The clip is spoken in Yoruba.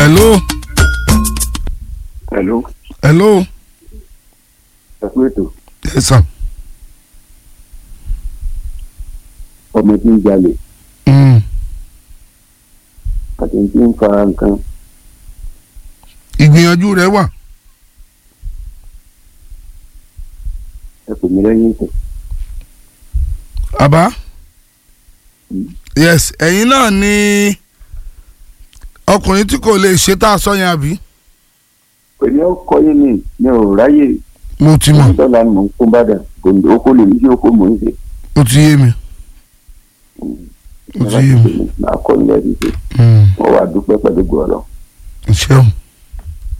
hello Hello, hello ẹ kú ètò yes sir. ọmọ tí ń jalè Mm. àti tí ń fa nǹkan ìgbìyànjú rẹ wà ẹ pè mí lẹ́yìn ìtàn. àbá yes ẹ̀yin náà ni ọkùnrin tí kò lè ṣe tá a sọ yẹn àbí. pẹ̀lú ọkọ yín ni mi ò ráyè mo ti mọ̀ dọ́là ni mò ń kó bàdà gòndò oko lè ní sí oko mò ń ṣe. ó ti yé mi ó ti yé mi máa kọ́ ilé ẹbí ṣe Mm. wọ́n wá dúpẹ́ pẹ̀lú gbọ́dọ̀. ṣeun